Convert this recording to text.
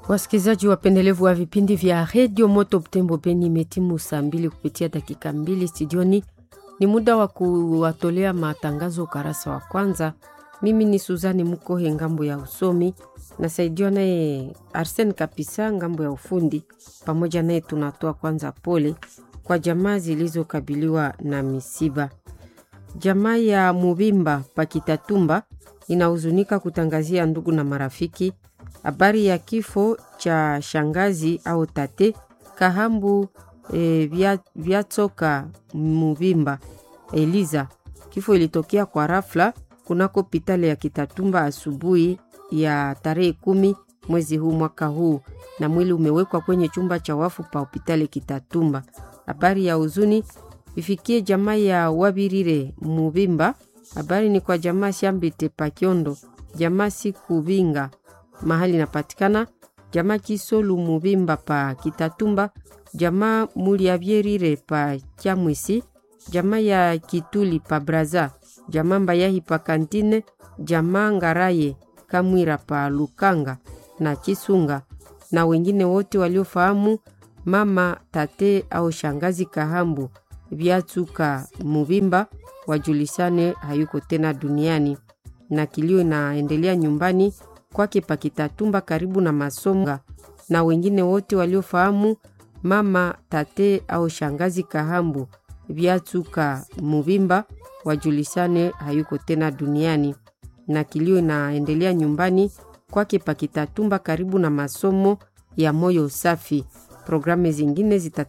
Wasikilizaji wapendelevu wa vipindi vya redio Moto Butembo Beni, imetimu saa mbili kupitia dakika mbili studioni. Ni muda wa kuwatolea matangazo ukarasa wa kwanza. Mimi ni Suzani Mukohe ngambo ya usomi, nasaidiwa naye Arsen Kapisa ngambo ya ufundi. Pamoja naye tunatoa kwanza pole kwa jamaa zilizokabiliwa na misiba. Jamaa ya Mubimba Pakitatumba inahuzunika kutangazia ndugu na marafiki habari ya kifo cha shangazi au tate Kahambu e, vya, Vyatsoka Mubimba Eliza. Kifo ilitokea kwa rafla kunako pitale ya Kitatumba asubuhi ya tarehe kumi mwezi huu mwaka huu, na mwili umewekwa kwenye chumba cha wafu pa hopitali Kitatumba. Habari ya huzuni ifikie jamaa ya Wabirire Mubimba. Habari ni kwa jamaa Shambite Pakiondo, jamaa Sikubinga mahali inapatikana, jamaa Kisolu Mubimba pa Kitatumba, jamaa Muliavyerire pa Chamwisi, jamaa ya Kituli pa Braza, jamaa Mbayahi pa Kantine, jamaa Ngaraye Kamwira pa Lukanga na Chisunga na wengine wote waliofahamu mama tate au shangazi Kahambu Vyatsuka Mubimba wajulisane hayuko tena duniani, na kilio inaendelea nyumbani kwake Pakitatumba karibu na Masonga, na wengine wote waliofahamu mama tate au shangazi Kahambu Vyatsuka Mubimba wajulisane hayuko tena duniani, na kilio inaendelea nyumbani kwake Pakitatumba karibu na masomo ya moyo safi. Programu zingine zita